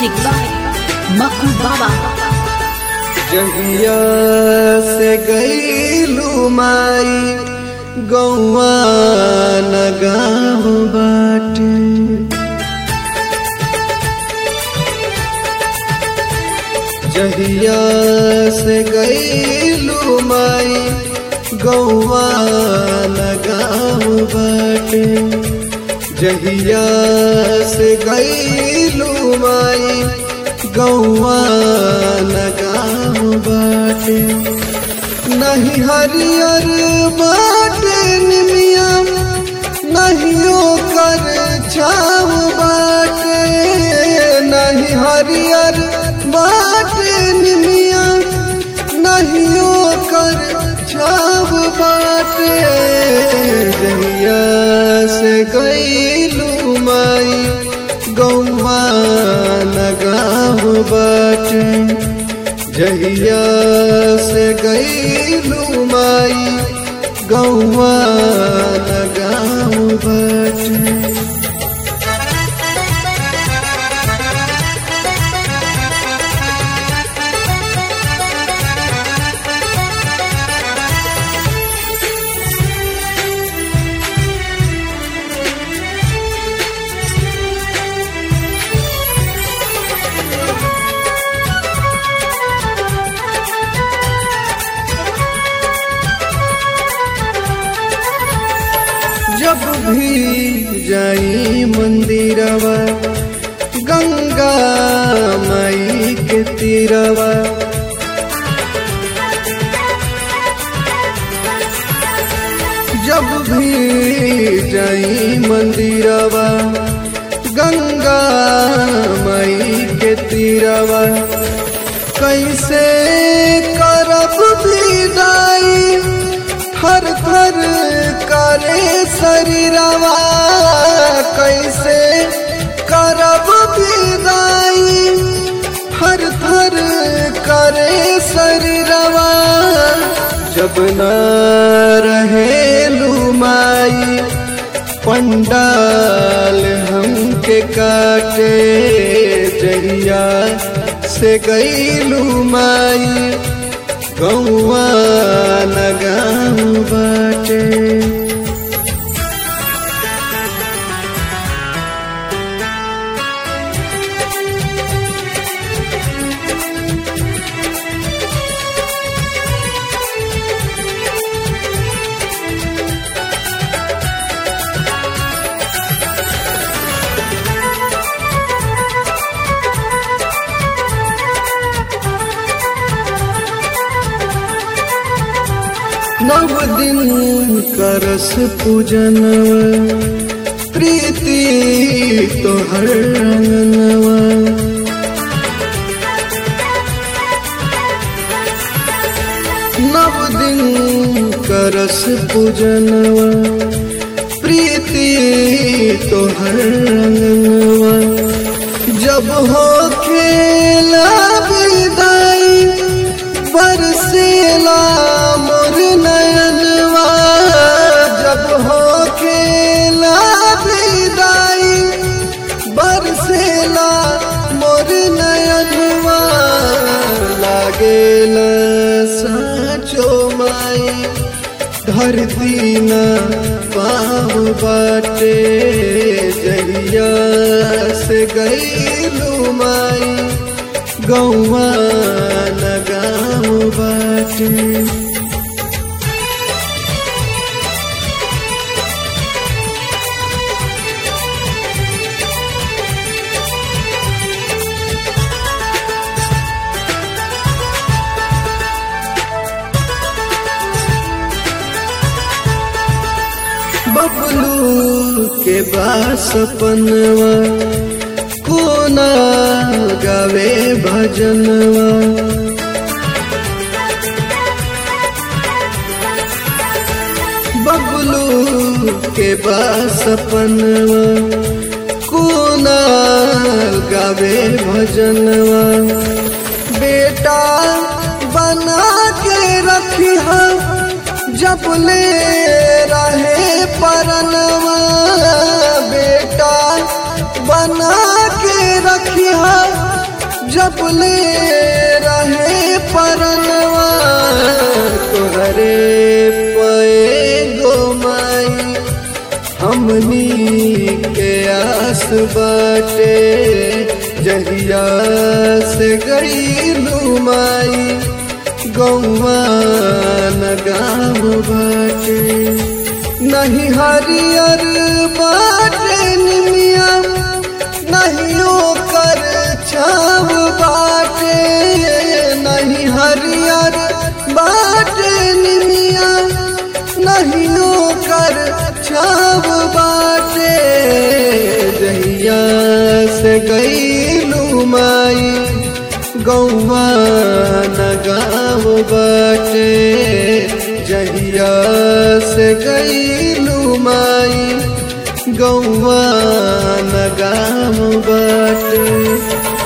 music by Makku बाबा जहिया से गईलू माई गौवा न गाँव बाटे जहिया से गईलू माई गौवा न गाँव बाटे जहिया से गईलू माई गौवा न गाँव बाटे नहीं हरियर बाटे निमिया नहीं ओकर छाव बाटे नहीं हरियर बाटे निमिया नहीं ओकर छाव बाटे जहिया से गईलू माई गौवा न गाँव बाटे जहिया से गईलू माई गौवा न गाँव बाटे जब भी जाई मंदिरवा गंगा माई के तीरवा जब भी जाई मंदिरवा गंगा माई के तीरवा कैसे करब विदाई थर थर करे शरीरवा कैसे करब विदाई थर थर करे शरीरवा जब न रहे लुमाई पंडाल हमके काटे जहिया से गईलू माई गौवा न गाँव बाटे नव दिन करस पूजनवा प्रीति तोहर रंगनवा नव दिन करस पूजनवा प्रीति तोहर रंगनवा जब हो खेला विदाई बरसेला मोर नयनवा जब हो खेला विदाई बरसेला मोर नयनवा लागेला साचो माई धरती न पाव बाटे जहिया से गईलू माई गौवा न गाँव बाटे बबलू के बासपनवा कोना गावे भजनवा बबलू के बासपनवा कोना गावे भजनवा बेटा बना के रखी जब ले रहे परनवा बेटा बना के रखिया जबले रहे परनवा तोहरे पे गो माई हमनी के आस बाटे जहिया से गई माई गौवा न गाँव बाटे नहीं हरियर बाटे निमिया नहीं ओकर छाव बाटे नहीं हरियर बाटे निमिया नहीं ओकर छाव बाटे जहिया से गईलू माई गौवा न गाँव बाटे जहिया से गईलू माई गौवा न गाँव बाटे